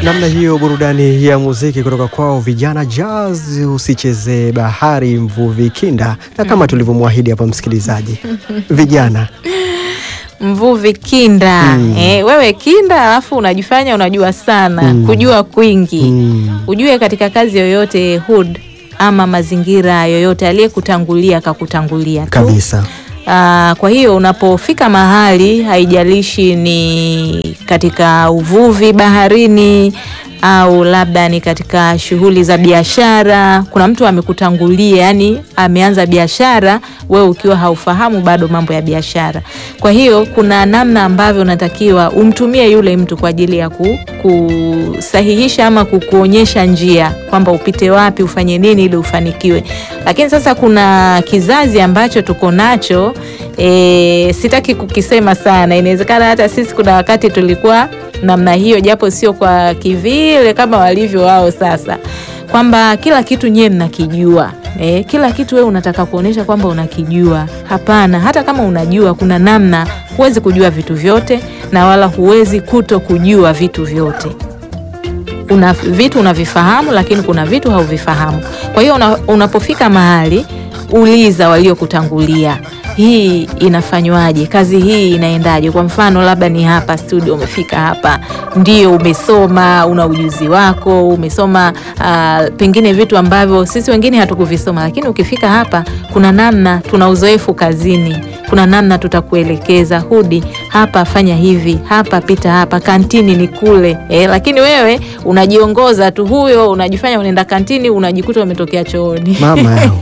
Namna hiyo burudani ya muziki kutoka kwao vijana Jazz, usichezee bahari mvuvi kinda, na kama tulivyomwahidi hapa msikilizaji, vijana Mvuvi kinda Mm. eh, wewe kinda, alafu unajifanya unajua sana Mm. kujua kwingi Mm. Ujue katika kazi yoyote hood ama mazingira yoyote, aliyekutangulia akakutangulia tu kabisa. Ah, kwa hiyo unapofika mahali, haijalishi ni katika uvuvi baharini au labda ni katika shughuli za biashara, kuna mtu amekutangulia, yani ameanza biashara, wewe ukiwa haufahamu bado mambo ya biashara. Kwa hiyo kuna namna ambavyo unatakiwa umtumie yule mtu kwa ajili ya ku, kusahihisha ama kukuonyesha njia kwamba upite wapi, ufanye nini ili ufanikiwe. Lakini sasa kuna kizazi ambacho tuko nacho e, sitaki kukisema sana. Inawezekana hata sisi kuna wakati tulikuwa namna hiyo, japo sio kwa kivile kama walivyo wao sasa, kwamba kila kitu nyewe mnakijua. E, kila kitu wewe unataka kuonyesha kwamba unakijua. Hapana, hata kama unajua, kuna namna huwezi kujua vitu vyote na wala huwezi kuto kujua vitu vyote una vitu unavifahamu, lakini kuna vitu hauvifahamu. Kwa hiyo una, unapofika mahali uliza waliokutangulia, hii inafanywaje? Kazi hii inaendaje? Kwa mfano labda ni hapa studio, umefika hapa, ndio umesoma, una ujuzi wako, umesoma uh, pengine vitu ambavyo sisi wengine hatukuvisoma, lakini ukifika hapa, kuna namna, tuna uzoefu kazini kuna namna tutakuelekeza, hudi hapa, fanya hivi, hapa pita hapa, kantini ni kule eh, lakini wewe unajiongoza tu, huyo unajifanya unaenda kantini, unajikuta umetokea chooni. Mama yangu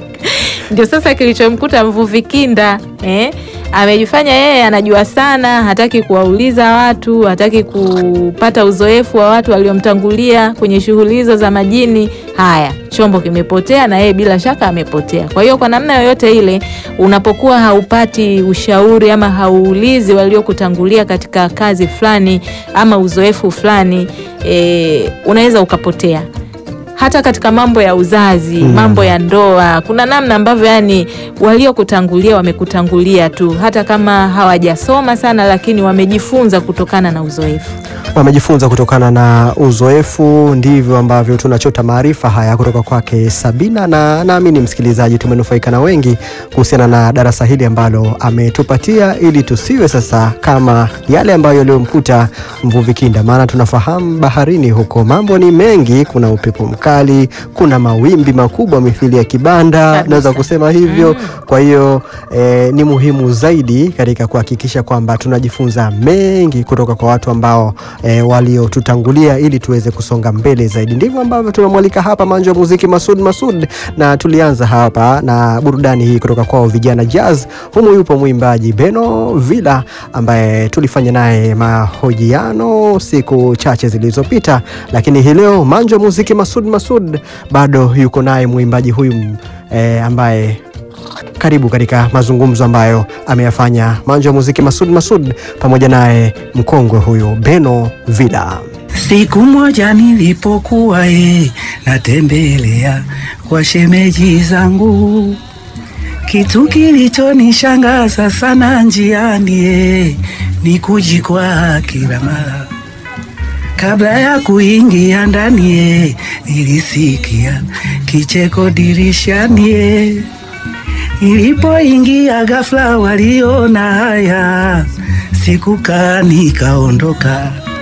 Ndio sasa kilichomkuta mvuvi kinda eh? Amejifanya yeye anajua sana, hataki kuwauliza watu, hataki kupata uzoefu wa watu waliomtangulia kwenye shughuli hizo za majini. Haya, chombo kimepotea na yeye bila shaka amepotea. Kwa hiyo kwa namna yoyote ile, unapokuwa haupati ushauri ama hauulizi waliokutangulia katika kazi fulani ama uzoefu fulani, eh, unaweza ukapotea hata katika mambo ya uzazi Mm. mambo ya ndoa, kuna namna ambavyo yani waliokutangulia wamekutangulia tu, hata kama hawajasoma sana, lakini wamejifunza kutokana na uzoefu. wamejifunza kutokana na uzoefu. Ndivyo ambavyo tunachota maarifa haya kutoka kwake Sabina, na naamini msikilizaji, tumenufaika na wengi kuhusiana na darasa hili ambalo ametupatia, ili tusiwe sasa kama yale ambayo yaliyomkuta mvuvi kinda. Maana tunafahamu baharini huko mambo ni mengi, kuna upepo mkali, kuna mawimbi makubwa mithili ya kibanda, Kabisa. naweza kusema hivyo. Kwa hiyo eh, ni muhimu zaidi katika kuhakikisha kwamba tunajifunza mengi kutoka kwa watu ambao eh, waliotutangulia ili tuweze kusonga mbele zaidi. Ndivyo ambavyo tumemwalika hapa Manjo wa Muziki Masud Masud, na tulianza hapa na burudani hii kutoka kwao vijana Jazz. Humu yupo mwimbaji Beno Villa ambaye tulifanya naye mahojiano siku chache zilizopita, lakini hii leo Manjo wa Muziki Masud Masud bado yuko naye mwimbaji huyu eh, ambaye karibu katika mazungumzo ambayo ameyafanya Manjo wa Muziki Masud Masud pamoja naye mkongwe huyu Beno Villa. Siku moja nilipokuwa e, natembelea kwa shemeji zangu, kitu kilichonishangaza sana njiani e, ni kujikwa kila mara. Kabla ya kuingia ndani e, nilisikia kicheko dirishani e. Nilipoingia ghafla waliona haya, sikukaa nikaondoka.